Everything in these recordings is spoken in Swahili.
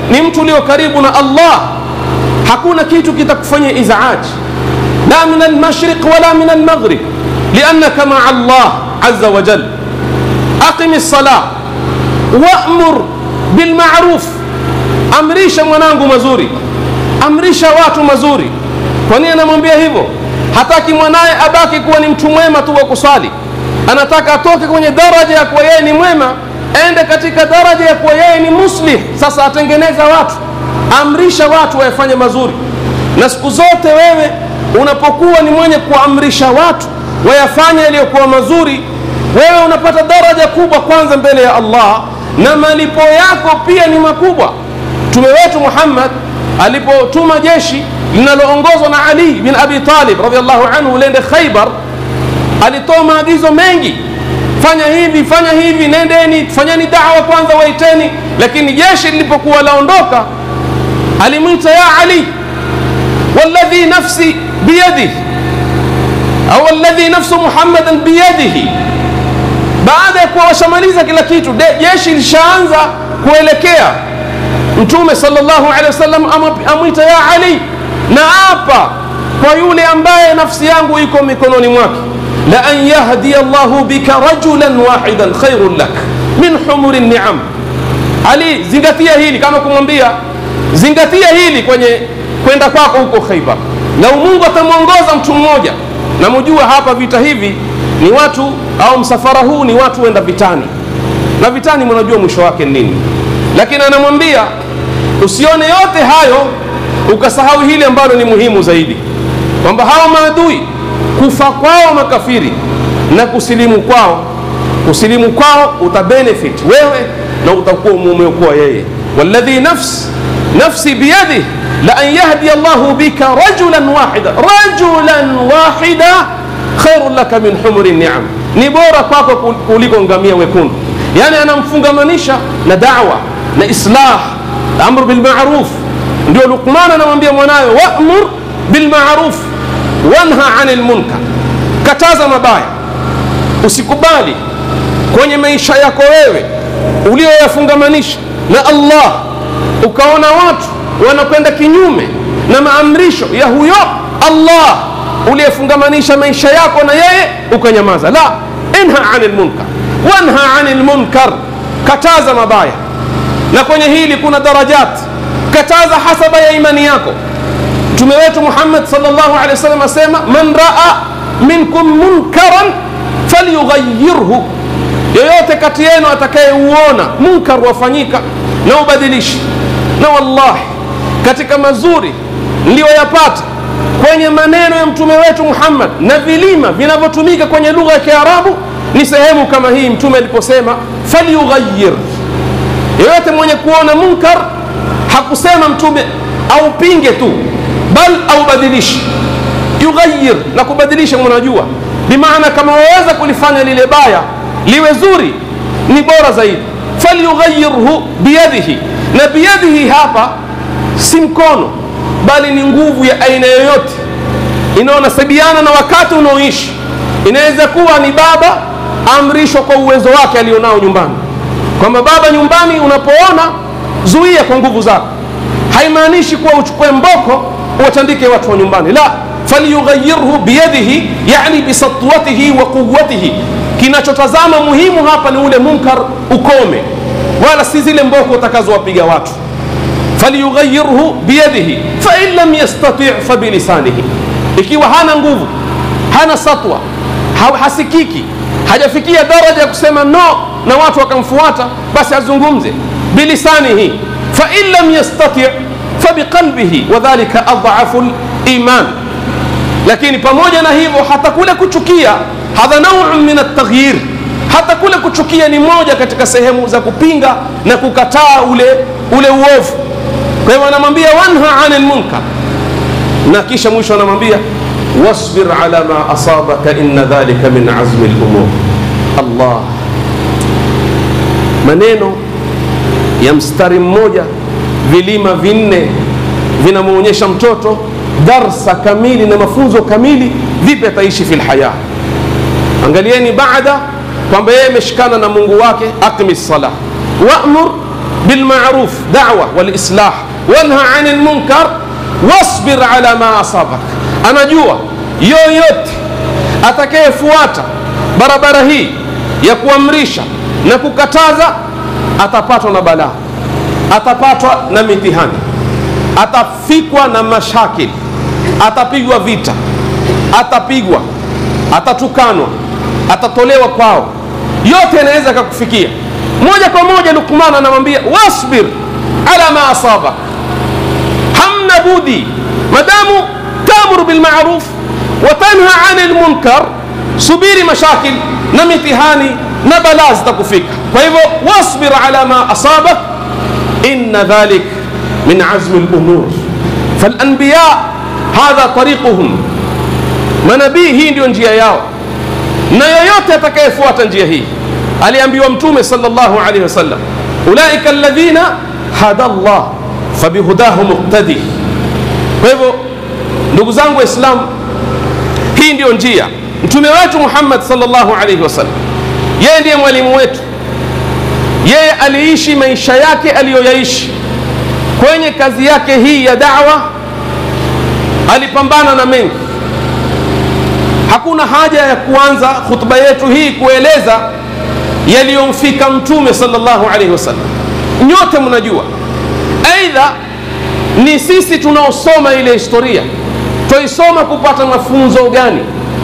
ni mtu ulio karibu na Allah hakuna kitu kitakufanyia izaaji la min almashriq wala min almaghrib liannaka maa Allah azza wa jal aqimi lsalah wamur bilmaruf amrisha mwanangu mazuri amrisha watu mazuri kwa nini anamwambia hivyo hataki mwanaye abaki kuwa ni mtu mwema tu wa kuswali anataka atoke kwenye daraja ya kuwa yeye ni mwema ende katika daraja ya kuwa yeye ni muslih sasa atengeneza watu amrisha watu wayafanye mazuri na siku zote wewe unapokuwa ni mwenye kuamrisha watu wayafanye yaliyokuwa mazuri wewe unapata daraja kubwa kwanza mbele ya allah na malipo yako pia ni makubwa mtume wetu muhammad alipotuma jeshi linaloongozwa na ali bin abi talib radiallahu anhu lende khaibar alitoa maagizo mengi fanya hivi fanya hivi nendeni fanyeni dawa kwanza waiteni lakini jeshi lilipokuwa laondoka alimwita ya ali walladhi nafsi biyadih au alladhi nafsu muhammadan biyadihi baada ya kuwa washamaliza kila kitu de, jeshi lishaanza kuelekea mtume sallallahu alaihi wasallam amwita ya ali na apa kwa yule ambaye nafsi yangu iko mikononi mwake la an yahdiya llahu bika rajulan wahidan khairun lak min humuri niam ali zingatia hili kama kumwambia zingatia hili kwenye kwenda kwako huko khaibar lau mungu atamwongoza mtu mmoja na mujua hapa vita hivi ni watu au msafara huu ni watu wenda vitani na vitani mnajua mwisho wake nini lakini anamwambia usione yote hayo ukasahau hili ambalo ni muhimu zaidi kwamba hawa maadui kufa kwao makafiri na kusilimu kwao kusilimu kwao utabenefit wewe na utakuwa umeokoa yeye walladhi nafs nafsi biyadih la an yahdiya llahu bika rajulan wahida rajulan wahida khairun laka min humuri niam ni bora kwako kuliko ngamia wekundu yani anamfungamanisha na dawa na islah amru bilmaruf ndio lukman anamwambia mwanawe wamur bilmaruf wanha ani lmunkar kataza mabaya usikubali kwenye maisha yako wewe ulioyafungamanisha na allah ukaona watu wanakwenda kinyume na maamrisho ya huyo allah uliyefungamanisha maisha yako na yeye ukanyamaza la inha ani lmunkar wanha ani lmunkar kataza mabaya na kwenye hili kuna darajat kataza hasaba ya imani yako mtume wetu muhammad salllahu alehi wasallam asema man raa minkum munkaran falyughayirhu yoyote kati yenu atakayeuona munkar wafanyika na ubadilishi na wallahi katika mazuri niliyoyapata kwenye maneno ya mtume wetu muhammad na vilima vinavyotumika kwenye lugha ya kiarabu ni sehemu kama hii mtume aliposema falyughayir yoyote mwenye kuona munkar hakusema mtume aupinge tu bal aubadilishi yughayir na kubadilisha mnajua bimaana kama waweza kulifanya lile baya liwe zuri ni bora zaidi falyughayirhu biyadihi na biyadihi hapa si mkono bali ni nguvu ya aina yoyote inaonasibiana na wakati unaoishi inaweza kuwa ni baba amrishwa kwa uwezo wake alionao nyumbani kwamba baba nyumbani unapoona zuia kwa nguvu zako haimaanishi kuwa uchukue mboko uwatandike watu wa nyumbani la falyughayirhu biyadihi yani bisatwatihi wa quwatihi kinachotazama muhimu hapa ni ule munkar ukome wala si zile mboko utakazowapiga watu falyughayirhu biyadihi fain lam yastati fabilisanihi ikiwa hana nguvu hana satwa ha, hasikiki hajafikia daraja ya kusema no na watu wakamfuata basi azungumze bilisanihi fain lam yastati fabiqalbihi wadhalika adhafu liman lakini pamoja na hivyo hata kule kuchukia hadha nauu min altaghyir hata kule kuchukia ni moja katika sehemu za kupinga na kukataa ule ule uovu kwa hivyo anamwambia wanha ani lmunkar na kisha mwisho anamwambia wasbir ala ma asabaka inna dhalika min azmi lumur allah maneno ya mstari mmoja vilima vinne vinamwonyesha mtoto darsa kamili na mafunzo kamili vipi ataishi fi lhaya angalieni baada kwamba yeye ameshikana na mungu wake aqimi lsalah wamur bilmaruf dawa walislah wanha ani lmunkar wasbir ala ma asabak anajua yoyote atakayefuata barabara hii ya kuamrisha na kukataza atapatwa na balaa atapatwa na mitihani atafikwa na mashakili atapigwa vita atapigwa atatukanwa atatolewa kwao yote yanaweza akakufikia moja kwa moja lukman anamwambia wasbir ala ma asabak hamna budi madamu tamuru bilmaruf watanha ani lmunkar subiri mashakil na mitihani na balaa zitakufika kwa hivyo wasbir ala ma asabak inna dhalik min azmi lumur falanbiya hadha tariquhum manabii hii ndio njia yao na yoyote atakayefuata njia hii aliambiwa mtume sallallahu alaihi wasallam ulaika alladhina hada llah fabihudahu muqtadi kwa hivyo ndugu zangu waislamu hii ndiyo njia mtume wetu muhammad sallallahu alaihi wasallam yeye ndiye mwalimu wetu yeye aliishi maisha yake aliyoyaishi kwenye kazi yake hii ya dawa alipambana na mengi hakuna haja ya kuanza khutba yetu hii kueleza yaliyomfika mtume sallallahu alaihi wasallam nyote mnajua aidha ni sisi tunaosoma ile historia twaisoma kupata mafunzo gani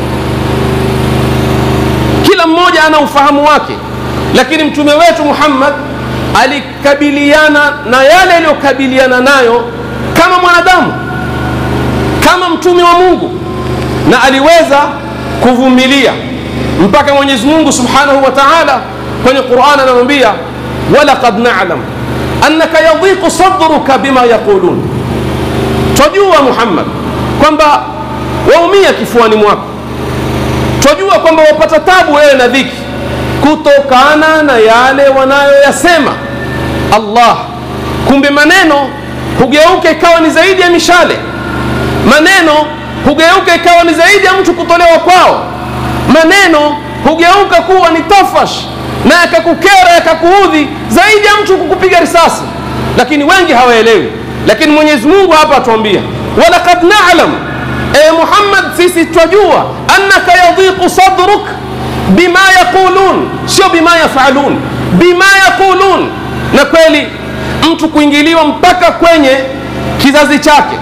kila mmoja ana ufahamu wake lakini mtume wetu muhammad alikabiliana na yale aliyokabiliana nayo kama mwanadamu kama mtume wa mungu na aliweza kuvumilia mpaka mwenyezi mungu subhanahu wa taala kwenye quran anamwambia walaqad nalam annaka yadhiqu sadruka bima yaqulun twajua muhammad kwamba waumia kifuani mwako twajua kwamba wapata tabu wewe na dhiki kutokana na yale wanayoyasema allah kumbe maneno hugeuka ikawa ni zaidi ya mishale maneno hugeuka ikawa ni zaidi ya mtu kutolewa kwao maneno hugeuka kuwa ni tafash na yakakukera yakakuudhi zaidi ya mtu kukupiga risasi lakini wengi hawaelewi lakini mwenyezi mungu hapa atuambia walaqad nalam e muhammad sisi twajua annaka yadhiqu sadruk bima yaqulun sio bima yafalun bima yaqulun na kweli mtu kuingiliwa mpaka kwenye kizazi chake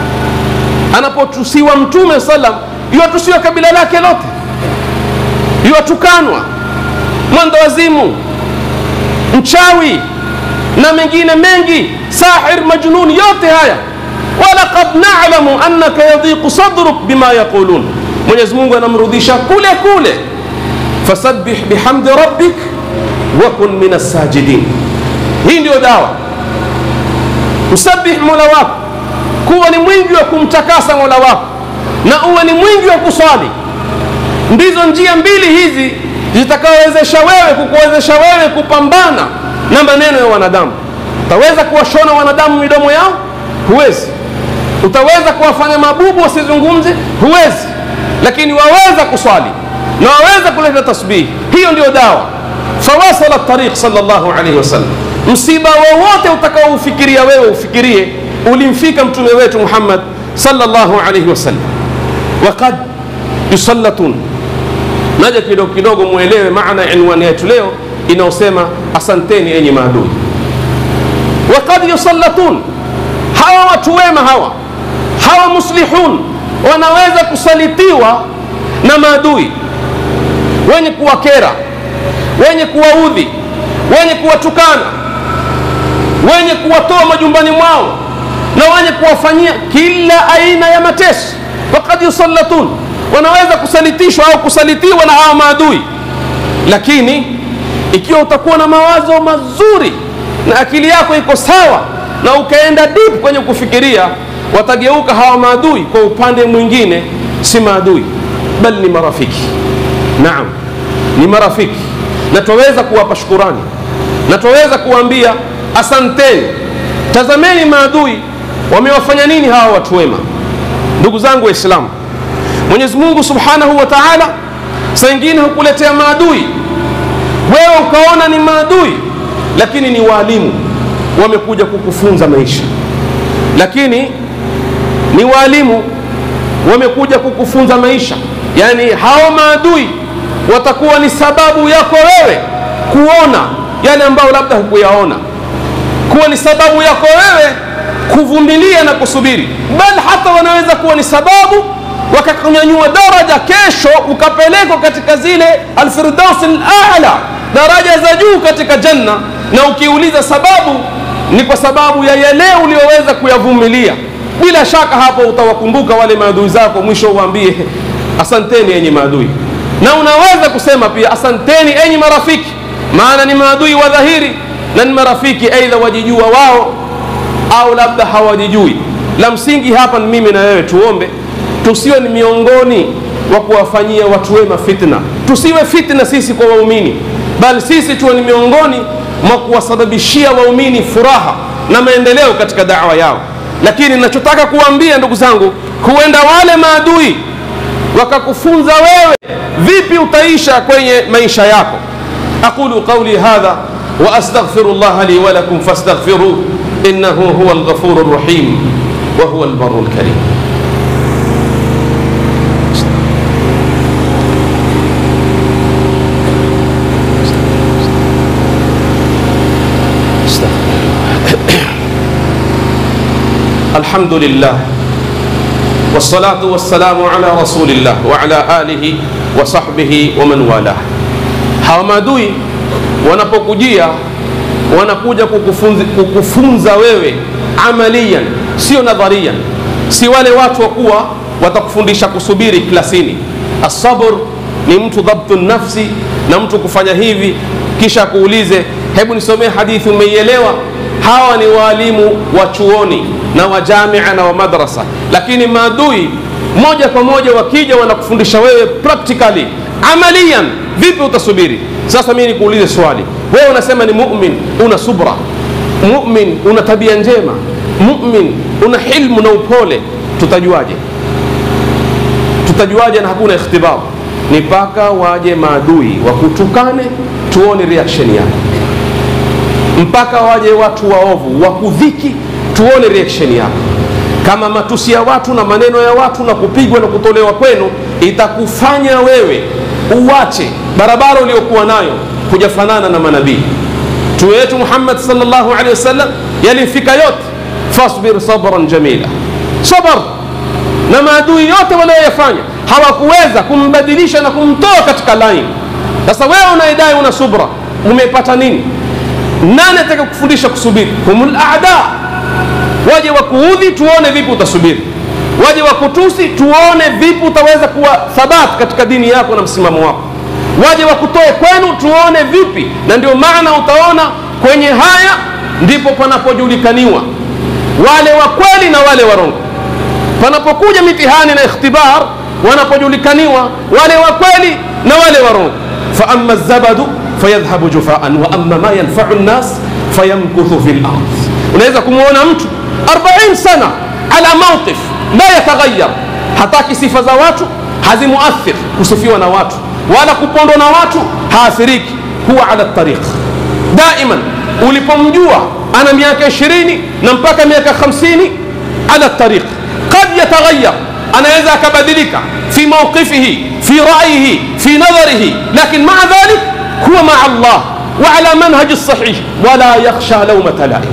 anapotusiwa mtume salam iwatusiwa kabila lake lote iwatukanwa mwendo wazimu mchawi na mengine mengi sahir majnun yote haya walaqad nalamu annaka yadhiqu sadruk bima yaqulun mwenyezi mungu anamrudisha kule kule fasabbih bihamdi rabbik wakun min assajidin hii ndiyo dawa msabih mola wako kuwa ni mwingi wa kumtakasa mola wako na uwe ni mwingi wa kuswali ndizo njia mbili hizi zitakawezesha wewe kukuwezesha wewe kupambana na maneno ya wanadamu utaweza kuwashona wanadamu midomo yao huwezi utaweza kuwafanya mabubu wasizungumze huwezi lakini waweza kuswali na waweza kuleta tasbihi hiyo ndio dawa fawasala tariq sallallahu alaihi wasallam msiba wowote utakaoufikiria wewe ufikirie ulimfika mtume wetu muhammad sallallahu alaihi wasallam waqad yusallatun naja kidogo kidogo mwelewe maana ya inwani yetu leo inayosema asanteni enyi maadui waqad yusallatun hawa watu wema hawa hawa muslihun wanaweza kusalitiwa na maadui wenye kuwakera wenye kuwaudhi wenye kuwatukana wenye kuwatoa majumbani mwao na wenye kuwafanyia kila aina ya mateso wakad yusallatun wanaweza kusalitishwa au kusalitiwa na hawa maadui lakini ikiwa utakuwa na mawazo mazuri na akili yako iko sawa na ukaenda deep kwenye kufikiria watageuka hawa maadui kwa upande mwingine si maadui bali ni marafiki naam ni marafiki na twaweza kuwapa shukurani na twaweza kuwaambia asanteni tazameni maadui wamewafanya nini hawa watu wema ndugu zangu waislamu mwenyezi mungu subhanahu wa taala saa ingine hukuletea maadui wewe ukaona ni maadui lakini ni waalimu wamekuja kukufunza maisha lakini ni waalimu wamekuja kukufunza maisha yani hao maadui watakuwa ni sababu yako wewe kuona yale ambayo labda hukuyaona kuwa ni sababu yako wewe kuvumilia na kusubiri bal hata wanaweza kuwa ni sababu wakakunyanyua daraja kesho ukapelekwa katika zile alfirdaus alala daraja za juu katika janna na ukiuliza sababu ni kwa sababu ya yale uliyoweza kuyavumilia bila shaka hapo utawakumbuka wale maadui zako mwisho uwaambie asanteni enyi maadui na unaweza kusema pia asanteni enyi marafiki maana ni maadui wa dhahiri na ni marafiki aidha wajijua wao au labda hawajijui la msingi hapa ni mimi na wewe tuombe tusiwe ni miongoni wa kuwafanyia watu wema fitna tusiwe fitna sisi kwa waumini bali sisi tuwe ni miongoni mwa kuwasababishia waumini furaha na maendeleo katika dawa yao lakini nachotaka kuwaambia ndugu zangu huenda wale maadui wakakufunza wewe vipi utaisha kwenye maisha yako aqulu qauli hadha wa astaghfiru llaha li walakum fastaghfiruh innahu huwa lghafuru rrahim wa huwa lbaru lkarim الحمد لله والصلاة والسلام على رسول الله وعلى آله وصحبه ومن والاه hawa maadui wanapokujia wanakuja kukufunza, kukufunza wewe amaliyan sio nadhariyan si wale watu wa kuwa watakufundisha kusubiri klasini asabr ni mtu dhabtu nafsi na mtu kufanya hivi kisha akuulize hebu nisomee hadithi umeielewa hawa ni waalimu wa chuoni na wa jamia na wa madrasa lakini maadui moja kwa moja wakija wanakufundisha wewe practically amaliyan vipi utasubiri sasa mimi nikuulize swali wewe unasema ni mumin una subra mumin una tabia njema mumin una hilmu na upole tutajuaje tutajuaje na hakuna ikhtibar ni mpaka waje maadui wakutukane tuone reaction yako mpaka waje watu waovu wakudhiki tuone reaction yako kama matusi ya watu na maneno ya watu na kupigwa na kutolewa kwenu itakufanya wewe uwache barabara uliokuwa nayo kujafanana na manabii mtume wetu muhammad salllahu alehi wasallam yalimfika yote fasbir sabran jamila sabar na maadui yote walioyafanya hawakuweza kumbadilisha na kumtoa katika laini sasa wewe unaidai una subra umepata nini nani ataka kufundisha kusubiri humul aada waje wakuudhi tuone vipi utasubiri waje wakutusi tuone vipi utaweza kuwa thabat katika dini yako na msimamo wako waje wakutoe kwenu tuone vipi na ndio maana utaona kwenye haya ndipo panapojulikaniwa wale wa kweli na wale warongo panapokuja mitihani na ikhtibar wanapojulikaniwa wale wa kweli na wale warongo faama zabadu fayadhhabu jufaan wa ama ma yanfau nnas fayamkuthu fi lard unaweza kumwona mtu 40 sana ala mauqif la yataghayar hataki sifa za watu hazimuathir kusifiwa na watu wala kupondwa na watu haathiriki huwa ala tariq daiman ulipomjua ana miaka 20 na mpaka miaka 50 ala tariq qad yataghayar anaweza akabadilika fi mawqifihi fi ra'yihi fi nadharihi lakin maa dhalik huwa maa Allah wa ala manhaji sahih wala yakhsha lawmata laim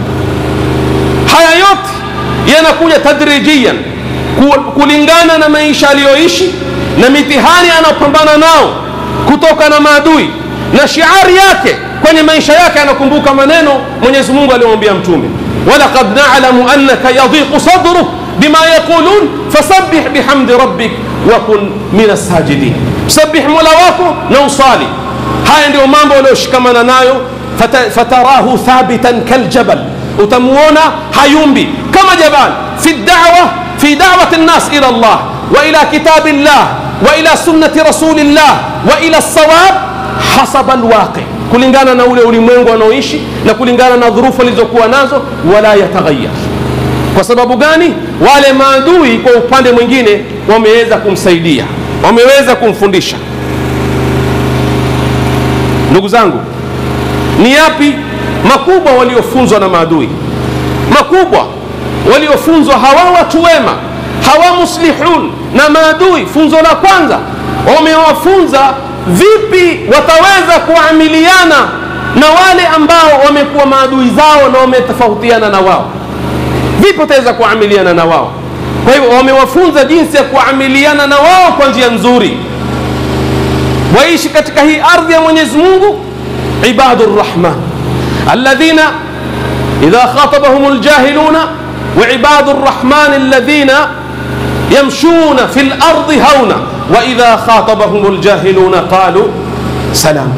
haya yote yanakuja tadrijiyan kulingana na maisha aliyoishi na mitihani anayopambana nao kutoka na maadui na shiari yake kwenye maisha yake anakumbuka maneno mwenyezi mungu aliyomwambia mtume walaqad nalamu annaka yadhiqu sadruk bima yaqulun fasabbih bihamdi rabbik wakun min assajidin msabih mola wako na usali haya ndio mambo aliyoshikamana nayo fata, fatarahu thabitan kaljabal utamuona hayumbi kama jabal fi dawa fi dawati nnas ila allah wa ila kitabi llah wa ila sunnati rasulillah wa ila sawab hasaba alwaqi kulingana na ule ulimwengu anaoishi na kulingana na dhurufu alizokuwa nazo wala yataghayar kwa sababu gani wale maadui kwa upande mwingine wameweza kumsaidia wameweza kumfundisha ndugu zangu ni yapi makubwa waliofunzwa na maadui makubwa waliofunzwa hawa watu wema hawa muslihun na maadui funzo la kwanza wamewafunza vipi wataweza kuamiliana na wale ambao wamekuwa maadui zao na wametofautiana na wao vipi wataweza kuamiliana na wao kwa hivyo wamewafunza jinsi ya kuamiliana na wao kwa njia nzuri waishi katika hii ardhi ya mwenyezi mungu ibadu rrahman alladhina idha khatabahum ljahiluna وعباد الرحمن الذين يمشون في الأرض هونا وإذا خاطبهم الجاهلون قالوا سلاما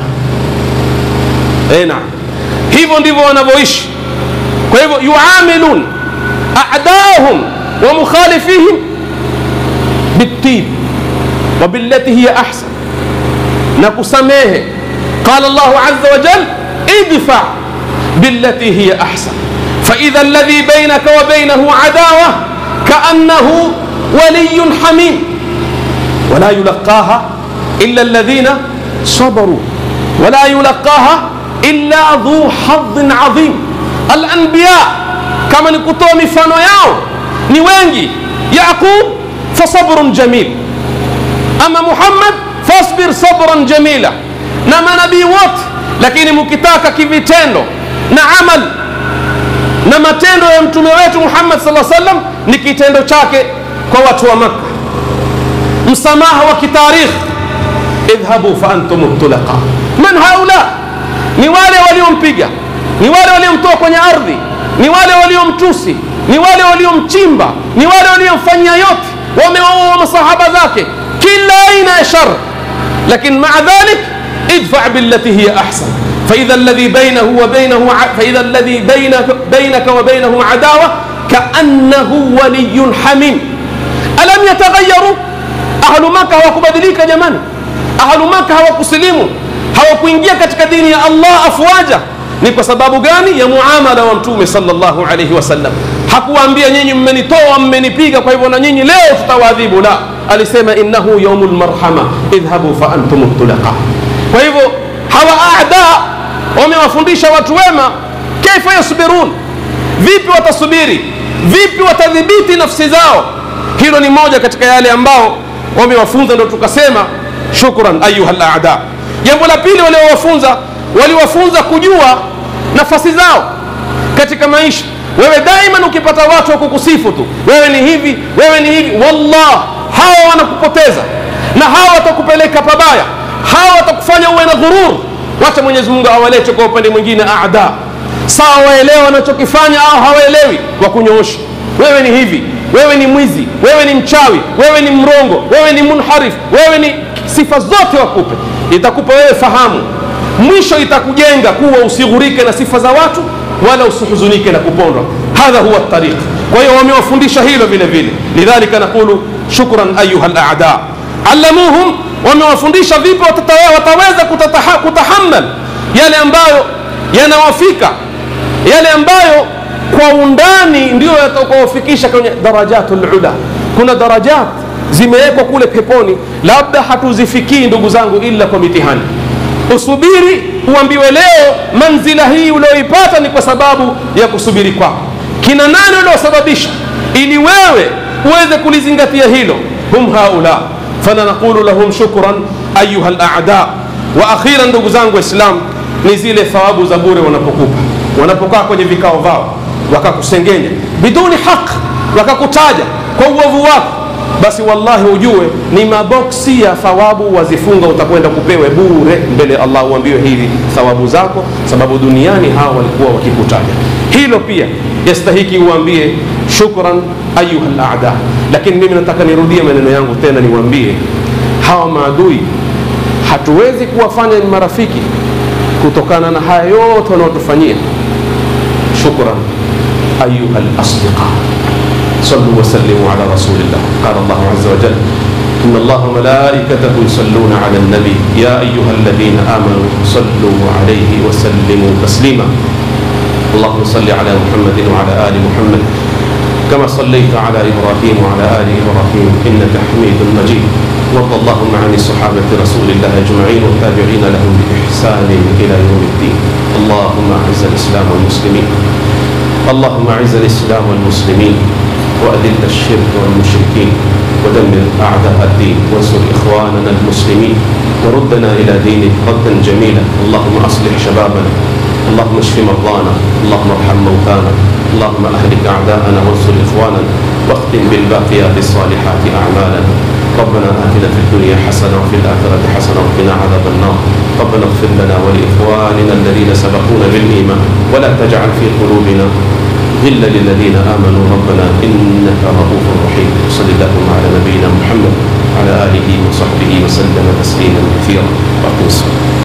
أي نعم hivyo ndivyo wanavyoishi kwa hivyo yuamilun a'daahum wa mukhalifihim bitib wa billati hiya ahsan na kusamehe qala Allahu azza wa jal idfa billati hiya ahsan فإذا الذي بينك وبينه عداوة كأنه ولي حميم ولا يلقاها إلا الذين صبروا ولا يلقاها إلا ذو حظ عظيم الأنبياء كما نكتو مفانو ياو نيوانجي يعقوب فصبر جميل أما محمد فاصبر صبرا جميلا نما نبي وات لكن مكتاك كيفيتينو نعمل na matendo ya mtume wetu Muhammad sallallahu alaihi wasallam ni kitendo chake kwa watu wa Makka, msamaha wa kitarikh, idhhabu fa antum tulaqa. Man haula? Ni wale waliompiga, ni wale waliomtoa kwenye ardhi, ni wale waliomtusi, ni wale waliomchimba, ni wale waliomfanyia yote, wamewaua masahaba zake, kila aina ya shar, lakini maa dhalik idfa billati hiya ahsan فإذا الذي بينه وبينه فإذا الذي بينك بينك وبينه عداوة كأنه ولي حميم ألم يتغيروا أهل مكة hawakubadilika jamani ahlu maka hawakusilimu hawakuingia katika dini ya allah afwaja ni kwa sababu gani ya muamala wa mtume sallallahu alaihi wasallam hakuwaambia nyinyi mmenitoa mmenipiga kwa hivyo na nyinyi leo tutawaadhibu la alisema innahu yaumul marhama idhhabu fa antum tulaqa kwa hivyo hawa aada wamewafundisha watu wema kaifa yasbirun vipi watasubiri vipi watadhibiti nafsi zao hilo ni moja katika yale ambao wamewafunza ndo tukasema shukran ayuha laada jambo la pili waliowafunza waliwafunza kujua nafasi zao katika maisha wewe daiman ukipata watu wa kukusifu tu wewe ni hivi wewe ni hivi wallah hawa wanakupoteza na hawa watakupeleka pabaya hawa watakufanya uwe na ghurur wacha mwenyezi mungu awalete kwa upande mwingine aada sawa waelewa wanachokifanya au hawaelewi wakunyoosha wewe ni hivi wewe ni mwizi wewe ni mchawi wewe ni mrongo wewe ni munharif wewe ni sifa zote wakupe itakupa wewe fahamu mwisho itakujenga kuwa usighurike na sifa za watu wala usihuzunike na kupondwa hadha huwa tariq kwa hiyo wamewafundisha hilo vile vile lidhalika naqulu shukran ayuha laada allamuhum wamewafundisha vipi wataweza kutataha, kutahammal yale ambayo yanawafika yale ambayo kwa undani ndio yatakaofikisha kwenye darajatul ula kuna darajat zimewekwa kule peponi labda hatuzifikii ndugu zangu ila kwa mitihani usubiri uambiwe leo manzila hii ulioipata ni kwa sababu ya kusubiri kwako kina nani uliosababisha ili wewe uweze kulizingatia hilo hum haula فنقول لهم شكرا أيها الأعداء وأخيرا ndugu zangu Waislamu ni zile thawabu za bure wanapokupa wanapokaa kwenye vikao vao wakakusengenya biduni haq wakakutaja kwa uovu wako basi wallahi ujue ni maboksi ya thawabu wazifunga utakwenda kupewe bure mbele ya Allah uambiwe hivi thawabu zako sababu duniani hawa walikuwa wakikutaja hilo pia yastahiki uambie shukran ayuha al-aada lakini mimi nataka nirudie maneno yangu tena niwaambie hawa maadui hatuwezi kuwafanya ni marafiki kutokana na haya yote wanaotufanyia shukran ayuha al-asdiqa صلوا وسلموا على رسول الله قال الله عز وجل إن الله وملائكته يصلون على النبي يا أيها الذين آمنوا صلوا عليه وسلموا تسليما اللهم صل على محمد وعلى آل محمد كما صليت على إبراهيم وعلى آل إبراهيم إنك حميد مجيد وارض اللهم عن صحابة رسول الله أجمعين والتابعين لهم بإحسان إلى يوم الدين اللهم أعز الإسلام والمسلمين اللهم أعز الإسلام والمسلمين وأذل الشرك والمشركين ودمر أعداء الدين وانصر إخواننا المسلمين وردنا إلى دينك ردا جميلا اللهم أصلح شبابنا اللهم اشف مرضانا اللهم ارحم موتانا اللهم أهلك أعداءنا وانصر إخواننا واختم بالباقيات الصالحات أعمالنا ربنا آتنا في الدنيا حسنة وفي الآخرة حسنة وقنا عذاب النار ربنا اغفر لنا ولإخواننا الذين سبقونا بالإيمان ولا تجعل في قلوبنا غلا للذين آمنوا ربنا إنك رؤوف رحيم صل اللهم على نبينا محمد وعلى آله وصحبه وسلم تسليما كثيرا وأقم الصلاة